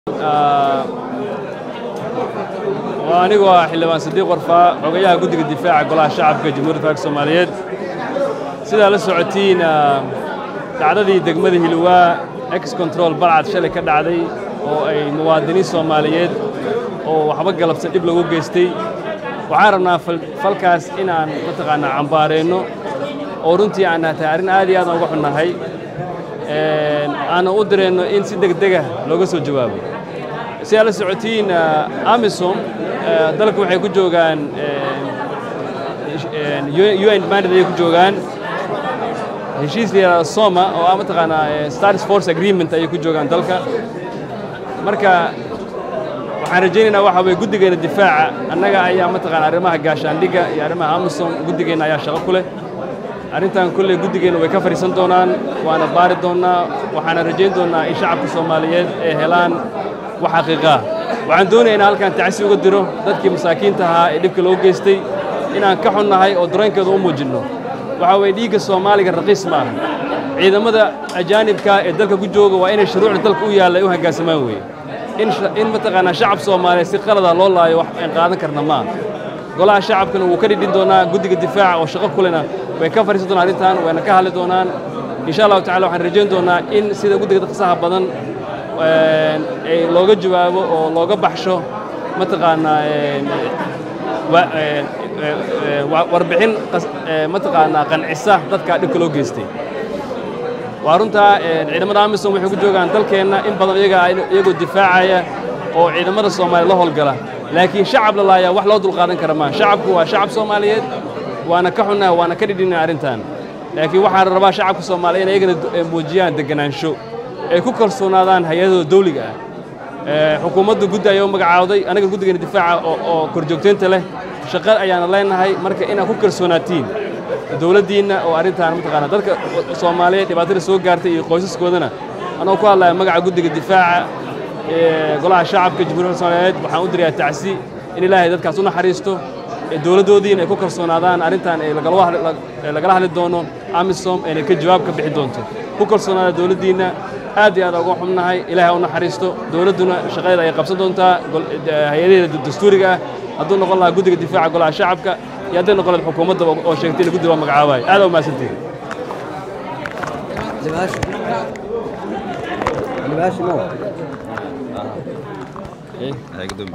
waa anigu ah xildhibaan sadiiq warfaa xogayaha guddiga difaaca golaha shacabka jamhuuriyadda faalka soomaaliyeed sidaa la socotiin dhacdadii degmada hilwaa ex control balcad shalay ka dhacday oo ay muwaadiniin soomaaliyeed oo waxba galabsan dhib lagu geystay waxaan rabnaa falkaas inaan mataqaanaa cambaareenno oo runtii aan tahay arrin aad iyo aadaan uga xunnahay aanan u direenno in si degdega looga soo jawaabo si aad la socotiin amisom dalka waxay ku joogaan un mandate ayay ku joogaan heshiis la yidhahda soma oo ah mataqaanaa stars force agreement ayay ku joogaan dalka marka waxaan rajaynaynaa waxa weye guddigeena difaaca annaga ayaa mataqaana arrimaha gaashaandhigga iyo arrimaha amisom guddigeenna ayaa shaqo ku leh arrintan kolley guddigeenna way ka fadhiisan doonaan waana baari doonnaa waxaana rajayn doonnaa in shacabka soomaaliyeed ay helaan wax xaqiiqaa waxaan doonaya inaan halkaan tacsi uga diro dadkii masaakiinta ahaa ee dhibka loo geystay inaan ka xunnahay oo dareenkeeda u muujinno waxaa weeye dhiigga soomaaliga raqiis ma aha ciidamada ajaanibka ee dalka ku jooga waa inay shuruucda dalka u yaalla ay u hoggaansamaan weeye in mataqaanaa shacab soomaaliyeed si qalada loo laayo wax aan qaadan karna maaha golaha shacabkana wuu ka dhidhin doonaa guddiga difaaca oo shaqo kulena way ka fadhiisan doonaan arrintan wayna ka hadli doonaan insha allahu tacala waxaan rajayn doonaa in sida guddiga qasaha badan ay looga jawaabo oo looga baxsho mataqaanaa warbixin mataqaanaa qancisa dadka dhibka loo geystay waa runtaa ciidamada amisom waxay ku joogaan dalkeenna in badan iyagoo difaacaya oo ciidamada soomaaliya la howlgala laakiin shacab la laayaa wax loo dulqaadan kara maa shacabku waa shacab soomaaliyeed waana ka xunnaha waana ka dhidhinaa arrintan laakiin waxaan rabaa shacabka soomaaliya in ayagana muujiyaan deganaansho ay ku kalsoonaadaan hay-adooda dawliga ah xukuumadda guddi ayaa u magacaawday anaga guddigeena difaaca oo korjoogtaynta leh shaqo ayaana leenahay marka inaad ku kalsoonaatiin dowladdiinna oo arrintaan mataqaana dadka soomaaliyeed dhibaatada soo gaartay iyo qoysaskoodana anoo ku hadlaya magaca guddiga difaaca golaha shacabka jamhuuriyadda soomaaliyeed waxaan u dirayaa tacsi in ilaahay dadkaas u naxariisto dowladdoodiina ay ku kalsoonaadaan arrintan ay lagala hadli doono amisom aynay ka jawaab ka bixi doonto ku kalsoonaada dowladdiinna aad iyo aad uga xubnahay ilaahay u naxariisto dowladduna shaqadeeda ay qabsan doontaa hay-adaheeda dastuuriga ah hadduu noqon lahaa guddiga difaaca golaha shacabka iyo hadday noqon lahayd xukuumadda oo sheegtay in guddi loo magacaabayo aad u mahadsantihin Libaashi ma